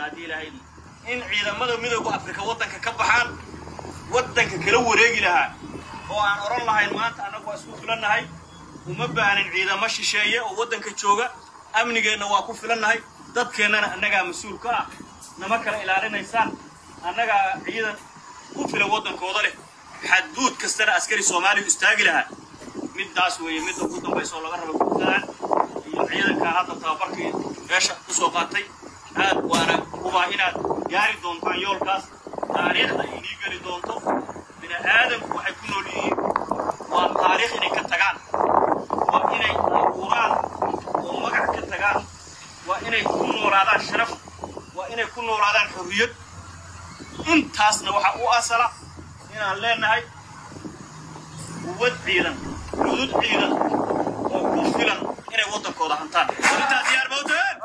haddii ilaahay in ciidamada midooda afrika waddanka ka baxaan waddanka kala wareegi lahaa oo aan odhan lahayn maanta annagu waa isku filannahay uma baahnin ciidamo shisheeye oo waddanka jooga amnigeenna waa ku filannahay dadkeennana annagaa mas-uul ka ah nama kala ilaalinaysaan annagaa ciidan ku filan waddankooda leh xadduud kastana askari soomaaliya istaagi lahaa middaas weeye midda ugu dambaysa oo laga raba guurtadaan iyo ciidankaa hadda tababarkii meesha ku soo qaatay aad waana hubaa inaad gaari doontaan yoolkaas taariikhda inii geli doonto bini aadamku waxay ku nool yihiin waa taariikh inay ka tagaan waa inay abuuraan oo magac ka tagaan waa inay ku noolaadaan sharaf waa inay ku noolaadaan xorriyad intaasna waxaa u asala inaan leenahay quwad ciidan cudud ciidan oo ku filan inay waddankooda hantaan intaa diyaar mawteen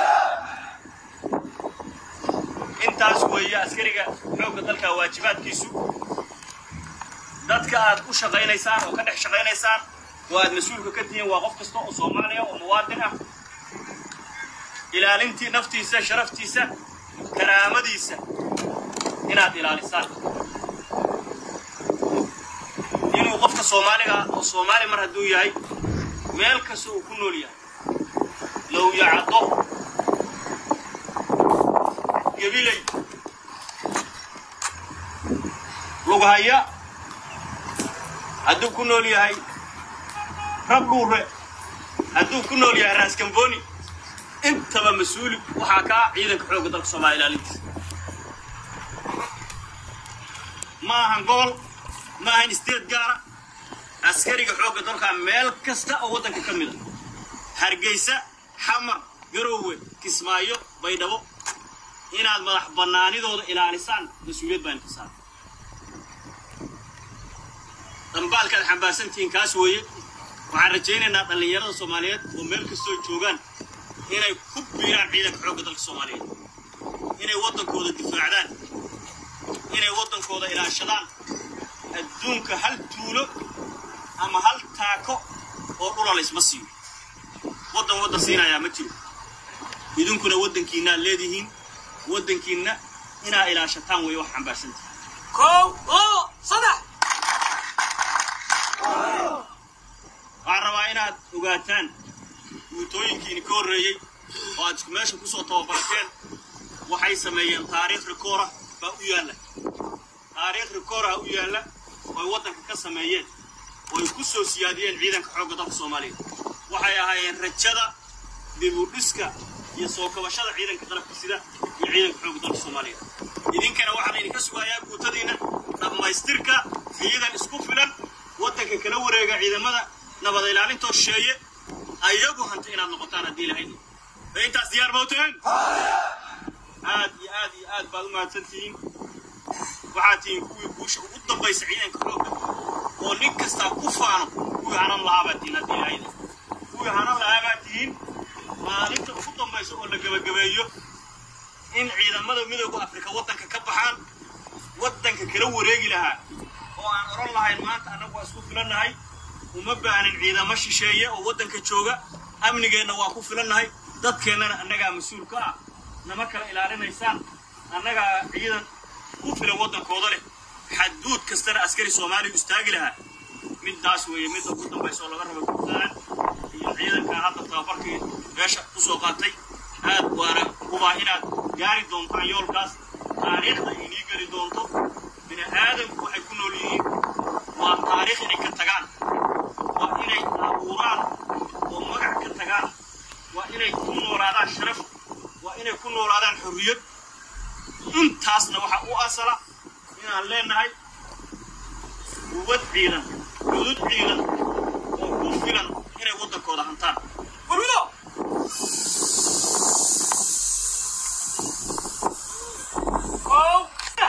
intaas weeye askariga xoogga dalka waajibaadkiisu dadka aad u shaqaynaysaan oo ka dhex shaqaynaysaan oo aad mas-uulka ka tihiin waa qof kasta oo soomaaliya oo muwaadin ah ilaalintii naftiisa sharaftiisa karaamadiisa inaad ilaalisaan inuu qofka soomaaliga ah oo soomaali mar hadduu yahay meel kasta uu ku nool yahay low yacdo gabilay lughaya hadduu ku nool yahay rab dhuure hadduu ku nool yahay raaskamboni intaba mas-uuli waxaa kaa ciidanka xoogga dalka soomaaliya ilaalintiisa ma ahan gobol ma ahan isteed gaara askariga xoogga dalka meel kasta oo waddanka ka mid a hargeysa xamar garoowe kismaayo baydhabo inaad madax bannaanidooda ilaalisaan mas-uuliyad baan ka saara dambaalkaad xambaarsantihiin kaas weeye waxaan rajaynaynaa dhallinyarada soomaaliyeed oo meel kastoo joogaan inay ku biiraan ciidanka xoogga dalka soomaaliyeed inay waddankooda difaacdaan inay waddankooda ilaashadaan adduunka hal tuulo ama hal taako oo dhula laysma siiyo waddan waddan siinayaa ma jiro idinkuna waddankiinnaad leedihiin waddankiinna inaa ilaashataan weeye wax xambaarsantihi kow labo saddex waxaan rabaa inaad ogaataan guutooyinkiini ka horreeyey oo aad isku meesha kusoo tababarateen waxay sameeyeen taariikh rikoora baa u yaalla taariikh rikoora u yaalla ooy waddanka ka sameeyeen ooy ku soo siyaadiyeen ciidanka xoogga dalka soomaaliya waxay ahaayeen rajada dibudhiska iyo soo kabashada ciidanka qalabka sida iyo ciidanka xoogga dalka soomaaliya idinkana waxaa laydinka sugayaa guutadiinna dhammaystirka ciidan isku filan waddanka kala wareega ciidamada nabad ilaalintoo shisheeye ayagu hanta inaad noqotaan haddii lahayd ee intaas diyaar mawteen aad iyo aad iyo aad baad u mahadsan tihiin waxaad tihiin kuwii guusha ugu dambaysa ciidanka xoogga oo nin kastaa ku faano kuwii hanan lahaa baad tihiin haddii lahayd kuwii hanan lahaa baad tihiin maalinta ugu dambaysa oo la gebagabeeyo in ciidamada midooda afrika waddanka ka baxaan waddanka kala wareegi lahaa oo aan odhan lahayn maanta annagu waa isku filannahay uma baahnin ciidamo shisheeye oo waddanka jooga amnigeenna waa ku filannahay dadkeennana annagaa mas-uul ka ah nama kala ilaalinaysaan annagaa ciidan ku filan waddankooda leh xadduud kastana askari soomaaliya istaagi lahaa middaas weeye midda ugu dambaysa oo laga raba guurtadaan iyo ciidankaa hadda tababarkii meesha ku soo qaatay aad waana hubaa inaad gaari doontaan yoolkaas taariikhda inii geli doonto bini aadamku waxay ku nool yihiin waa taariikh inay ka tagaan waa inay abuuraan oo magac ka tagaan waa inay ku noolaadaan sharaf waa inay ku noolaadaan xorriyad intaasna waxaa u asala inaan leenahay quwad ciidan cudud ciidan oo ku filan inay waddankooda hantaan warwido kow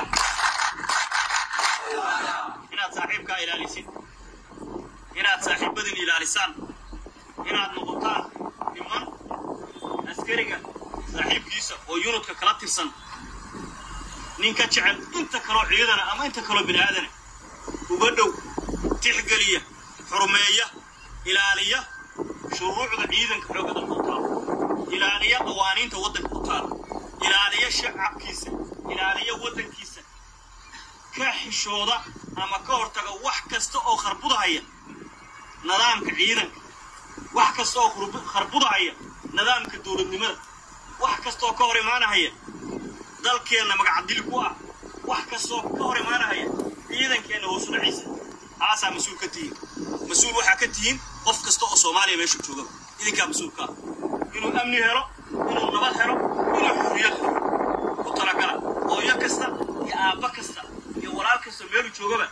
inaad saaxiibkaa ilaalisid inaad saaxiibadin ilaalisaan inaad noqotaan niman askariga saaxiibkiisa oo yunudka kala tirsan nin ka jecel inta kaloo ciidana ama inta kaloo bini aadana uga dhow tixgeliya xurmeeya ilaaliya shuruucda ciidanka xoogga dalka u taala ilaaliya qawaaniinta waddanka u taala ilaaliya shacabkiisa ilaaliya waddankiisa ka xishooda ama ka hortaga wax kasta oo kharbudahaya nidaamka ciidanka wax kasta oo kharbudahaya nidaamka dowladnimada wax kasta oo ka hor imaanahaya dalkeenna magacdili ku ah wax kastoo ka hor imaanahaya ciidankeenna hoosu dhaciisa taasaa mas-uul ka tihiin mas-uul waxaa ka tihiin qof kasta oo soomaaliya meesha joogaba idinkaa mas-uulka ah inuu amni helo inuu nabad helo inuu xurriyad helo ku talagala hooyo kasta iyo aabba kasta iyo walaal kasta meelu joogaba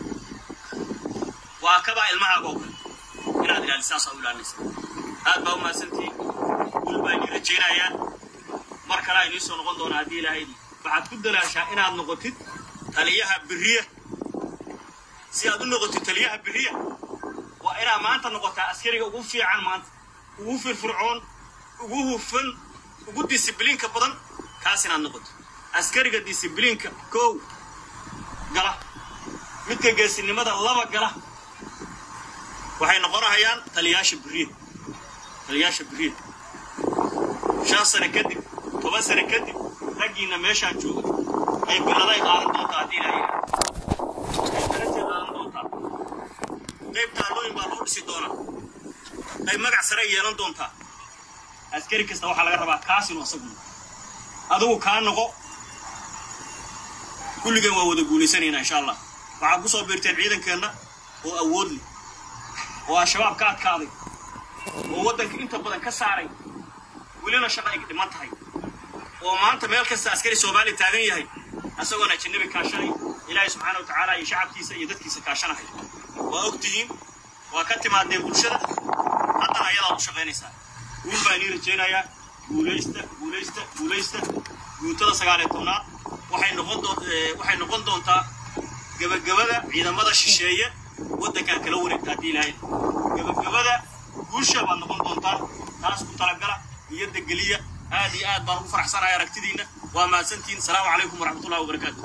waa kabaa ilmahaaga oo kale inaad ilaalisaasaa u ilaalinaysa aad baa u mahadsantihiin gul baa inii rajaynayaan mar kalea inii soo noqon doona haddii ilaahaydi waxaad ku dalaashaa inaad noqotid taliyaha beriya si aad u noqotid taliyaha beriya waa inaad maanta noqotaa askariga ugu fiican maanta ugu firfircoon ugu hufan ugu disibliinka badan kaas inaad noqoto askariga disibliinka kow gala midka geesinimada laba gala waxay noqonahayaan taliyaasha beriya taliyaasha beriya shan sane kadib toban sane kadib raggiinna meeshaan jooga ay biladay qaadan doontaa haddii ilaahay ay darajay qaadan doontaa qayb taallooyin baa loo dhisi doonaa qayb magac sare yeelan doontaa askari kasta waxaa laga rabaa kaas inuu asagu noqo adigu kaa noqo kulligeen waa wada guulaysanaynaa insha allah waxaad ku soo biirteen ciidankeenna oo awood leh oo al-shabaab ka adkaaday oo waddanka inta badan ka saaray welina shaqa ay dhiman tahay oo maanta meel kasta askari soomaaliya taagan yahay asagoon ajanabi kaashanay ilaahay subxaana wa tacaala iyo shacabkiisa iyo dadkiisa kaashanahay waa og tihiin waa ka timaadeen bulshada haddana ayadaad u shaqaynaysaa guul baa inii rajaynayaa guulaysta guulaysta guulaysta guutada sagaaliyo tobnaad waxay noqon doon waxay noqon doontaa gebagabada ciidamada shisheeye waddankan kala wareegta haddii ilaahay gebagabada guusha baad noqon doontaa taas ku talagala iyo degeliya aad iyo aad baan ugu faraxsanahay aragtidiinna waa mahadsantihiin asalaamu calaykum waraxmatullahi wabarakaatu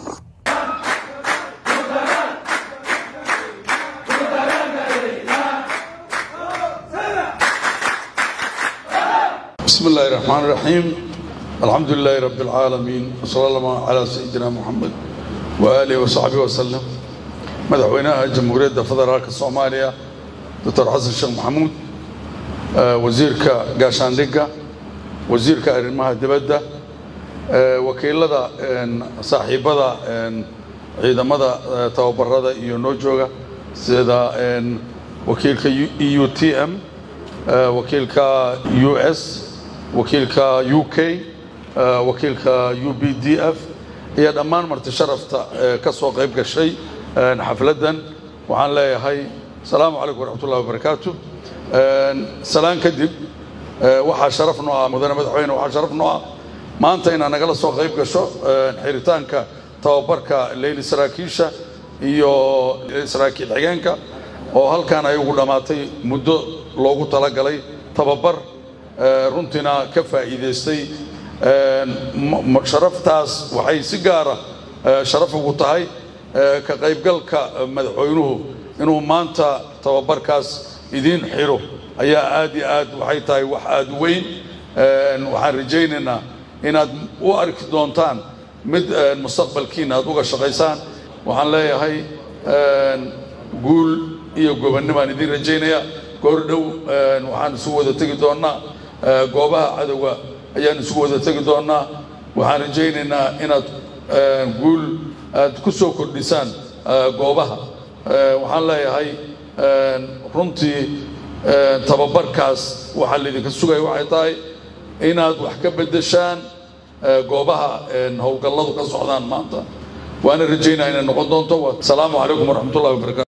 بسم الله الرحمن الرحيم الحمد لله رب العالمين وصلى الله على سيدنا محمد وآله وصحبه وسلم مدحوينها جمهورية فدرالك الصومالية دكتور حسن الشيخ محمود وزيرك قاشان دقة وزيرك أرمها دبدة وكيلة صاحبة ciidamada tababarada iyo noo jooga sida wakiilka eu t m wakiilka u s wakiilka u k wakiilka u b d f iyo dhammaan marti sharafta ka soo qayb gashay xafladdan waxaan leeyahay asalaamu calaykum waraxmatullahi wabarakaatu salaan kadib waxaa sharaf noo ah mudane madaxweyne waxaa sharaf noo ah maanta inaad nagala soo qayb gasho xiritaanka tababarka leyli saraakiisha iyo saraakiil xigeenka oo halkan ay ugu dhammaatay muddo loogu talagalay tababar runtiina ka faa'iidaystay sharaftaas waxay si gaara sharaf ugu tahay ka qaybgalka madaxweynuhu inuu maanta tababarkaas idiin xiro ayaa aad iyo aad waxay tahay wax aad u weyn waxaan rajaynaynaa inaad u arki doontaan mid mustaqbalkiina aad uga shaqaysaan waxaan leeyahay guul iyo gobonnibaan idiin rajaynaya goor dhow waxaan isugu wada tegi doonnaa goobaha cadowga ayaan isugu wada tegi doonnaa waxaan rajaynaynaa inaad guul aad ku soo kordhisaan goobaha waxaan leeyahay runtii tababarkaas waxaa laydinka sugaya waxay tahay inaad wax ka beddeshaan goobaha howlgalladu ka socdaan maanta waana rajaynaa inay noqon doonto asalaamu calaykum waraxmatullahi wabarakatu